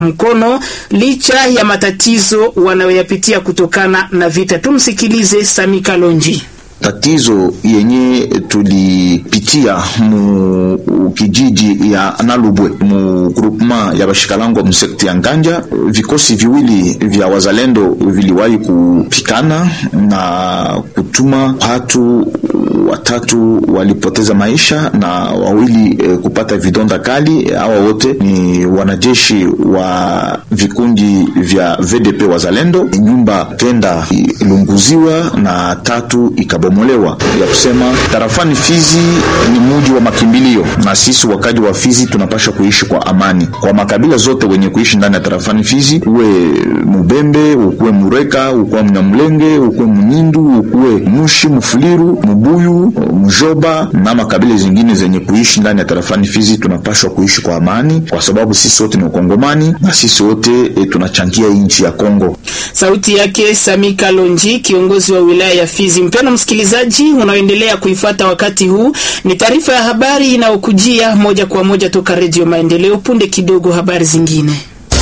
mkono licha ya matatizo wanayoyapitia kutokana na vita. Tumsikilize Sami Kalonji. Tatizo yenye tulipitia mu kijiji ya Nalubwe mu groupement ya bashikalango msekti ya Nganja, vikosi viwili vya wazalendo viliwahi kupikana na kutuma watu watatu walipoteza maisha na wawili e, kupata vidonda kali. Hawa wote ni wanajeshi wa vikundi vya VDP wazalendo. Nyumba kenda ilunguziwa na tatu ikabomolewa. Ya kusema tarafani Fizi ni muji wa makimbilio, na sisi wakaji wa Fizi tunapasha kuishi kwa amani kwa makabila zote wenye kuishi ndani ya tarafani Fizi, uwe Mubembe, ukuwe Mureka, ukuwe Mnyamulenge, ukuwe Mnyindu, ukuwe Mushi, Mufuliru, Mubuyu, Mjoba na makabila zingine zenye kuishi ndani ya tarafani Fizi, tunapashwa kuishi kwa amani, kwa sababu sisi wote ni Wakongomani na sisi wote e, tunachangia nchi ya Kongo. Sauti yake Sami Kalonji, kiongozi wa wilaya ya Fizi. Mpendwa msikilizaji, unaoendelea kuifata wakati huu, ni taarifa ya habari inayokujia moja kwa moja toka Redio Maendeleo. Punde kidogo, habari zingine.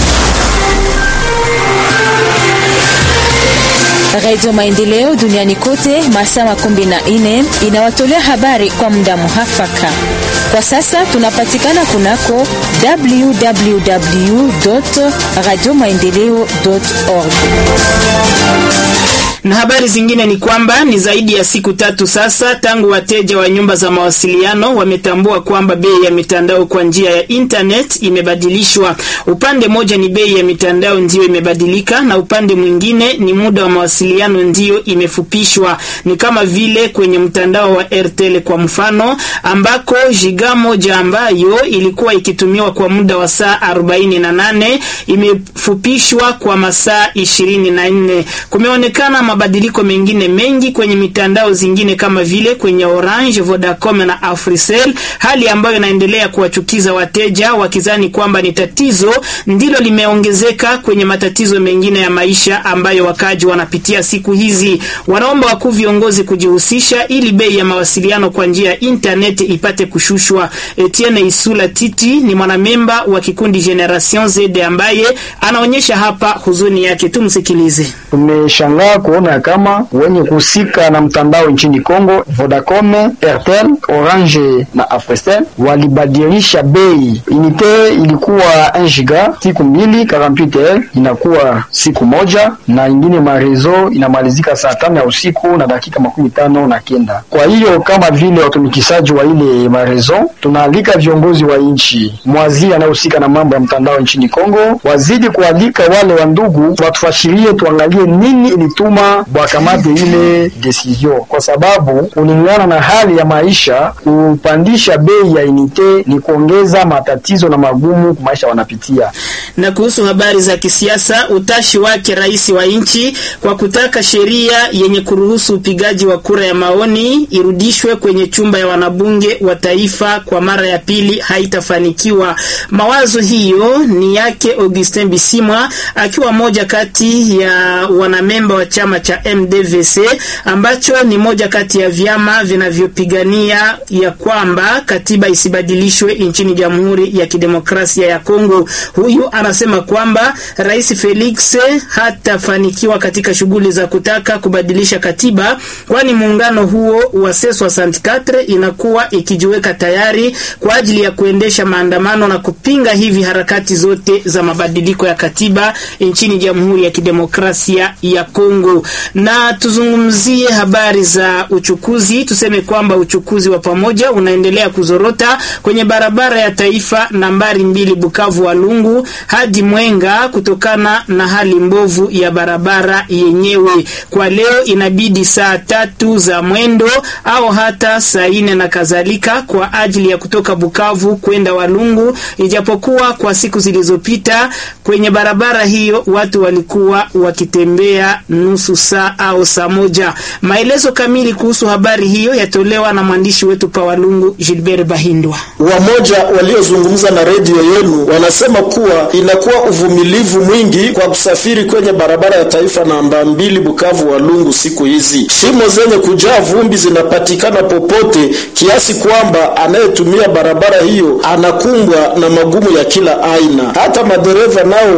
Radio Maendeleo duniani kote masaa makumi na nne inawatolea habari kwa muda muhafaka. Kwa sasa tunapatikana kunako www radio maendeleo org na habari zingine ni kwamba ni zaidi ya siku tatu sasa tangu wateja wa nyumba za mawasiliano wametambua kwamba bei ya mitandao kwa njia ya internet imebadilishwa. Upande moja ni bei ya mitandao ndiyo imebadilika, na upande mwingine ni muda wa mawasiliano ndiyo imefupishwa. Ni kama vile kwenye mtandao wa Airtel kwa mfano, ambako giga moja ambayo ilikuwa ikitumiwa kwa muda wa saa 48 imefupishwa kwa masaa 24. Kumeonekana mabadiliko mengine mengi kwenye mitandao zingine kama vile kwenye Orange, Vodacom na Africell, hali ambayo inaendelea kuwachukiza wateja wakizani kwamba ni tatizo ndilo limeongezeka kwenye matatizo mengine ya maisha ambayo wakaji wanapitia siku hizi. Wanaomba wakuu viongozi kujihusisha ili bei ya mawasiliano kwa njia ya internet ipate kushushwa. Etienne Isula Titi ni mwanamemba wa kikundi Generation Z ambaye anaonyesha hapa huzuni yake. Tumsikilize. Tumeshangaa kuona kama wenye kuhusika na mtandao nchini Kongo, Vodacom, Airtel, Orange na Africell walibadilisha bei. Unite ilikuwa 1 giga siku mbili, 48 inakuwa siku moja, na ingine marezo inamalizika saa tano ya usiku na dakika makumi tano na kenda. Kwa hiyo kama vile watumikishaji wa ile marezo, tunaalika viongozi wa nchi, mwaziri anayehusika na mambo ya mtandao nchini Kongo, wazidi kualika wale wa ndugu watufashirie, tuangalie nini ilituma wakamate ile decision, kwa sababu kulingana na hali ya maisha, kupandisha bei ya unite ni kuongeza matatizo na magumu kwa maisha wanapitia. Na kuhusu habari za kisiasa, utashi wake rais wa nchi kwa kutaka sheria yenye kuruhusu upigaji wa kura ya maoni irudishwe kwenye chumba ya wanabunge wa taifa kwa mara ya pili haitafanikiwa. Mawazo hiyo ni yake Augustin Bisimwa akiwa moja kati ya wanamemba wa chama cha MDVC ambacho ni moja kati ya vyama vinavyopigania ya kwamba katiba isibadilishwe nchini Jamhuri ya Kidemokrasia ya Kongo. Huyu anasema kwamba Rais Felix hatafanikiwa katika shughuli za kutaka kubadilisha katiba, kwani muungano huo wa C64 inakuwa ikijiweka tayari kwa ajili ya kuendesha maandamano na kupinga hivi harakati zote za mabadiliko ya katiba nchini Jamhuri ya Kidemokrasia ya Kongo. Na tuzungumzie habari za uchukuzi. Tuseme kwamba uchukuzi wa pamoja unaendelea kuzorota kwenye barabara ya taifa nambari mbili Bukavu Walungu hadi Mwenga kutokana na hali mbovu ya barabara yenyewe. Kwa leo inabidi saa tatu za mwendo au hata saa nne na kadhalika kwa ajili ya kutoka Bukavu kwenda Walungu, ijapokuwa kwa siku zilizopita kwenye barabara hiyo watu walikuwa wakitembea nusu saa au saa moja. Maelezo kamili kuhusu habari hiyo yatolewa na mwandishi wetu pa Walungu Gilbert Bahindwa. Wamoja waliozungumza na redio yenu wanasema kuwa inakuwa uvumilivu mwingi kwa kusafiri kwenye barabara ya taifa namba mbili Bukavu Walungu. Siku hizi shimo zenye kujaa vumbi zinapatikana popote, kiasi kwamba anayetumia barabara hiyo anakumbwa na magumu ya kila aina. Hata madereva nao